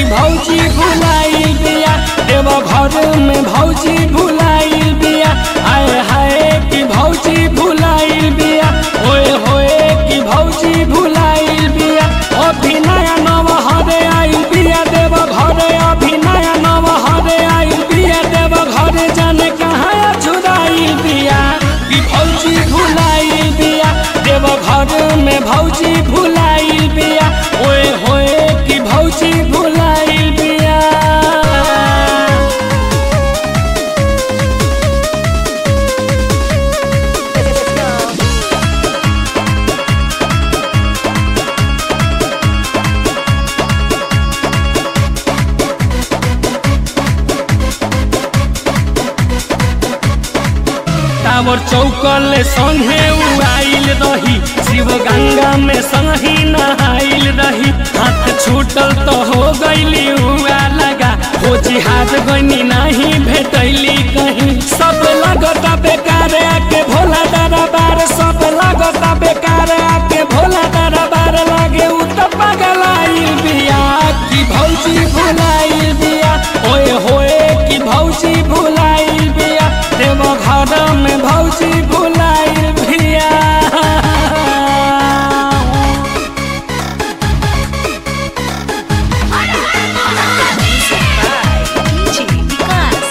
भौजी भुलाइल बिया देव घर में भौजी भुलाइल बिया आए हाय कि भौजी भुलाइल बिया ओए होए कि भौजी भुलाइल बिया अभी नया नव हरे आइल बिया देव घरे अभी नया नव हरे आइल बिया देव घरे जाने कहाँ छुड़ाइल बिया कि भौजी भुलाइल बिया देव घर में भौजी भुलाइल बिया ओए होए कि भौजी भुलाइल बिया Let's go. टावर चौकल संगे उड़ाइल रही शिव गंगा में संगी नहाइल रही हाथ छूटल तो हो गईली हुआ लगा हो जिहाज गनी नहीं भेटैली कहीं सब लगता बेकार आके भोला दरबार सब लगता बेकार आके भोला दरबार लागे उ तो पगलाइल बिया कि भौजी भुलाइल बिया ओए होए कि भौजी भुलाइल बिया देव घर में भौजी भुलाइल बिया DJ Vikas.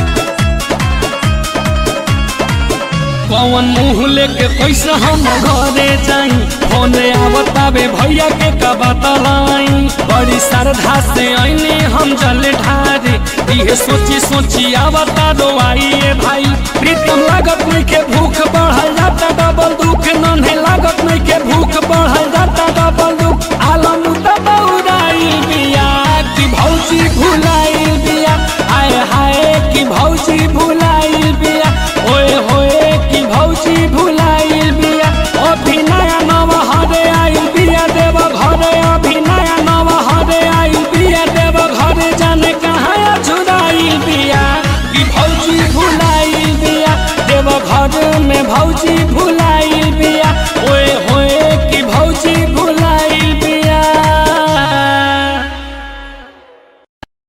कौन मुँह लेके कैसे हम घरे जाई फोन आवतावे भैया के का बतलाई बड़ी श्रद्धा से आईने हम जल ढारे इहे सोची सोची आवता दो आइए भाई प्रीतम लागत नहीं के भूख बढ़ल जाता डबल दुख नन्हे लागत नहीं के भूख बढ़ल जाता डबल दुख आलम दबौराइल बिया कि भौजी भुलाइल बिया आय हाय कि भौजी भुलाइल बिया ओए होए कि भौजी भुलाइल बिया अभी नया नव हरे आइल बिया देव घरे अभी नया नव हरे आइल बिया देव घरे जाने कहाँ छुड़ाइल बिया कि भौजी भुलाइल बिया देव घर में भौजी भुलाइल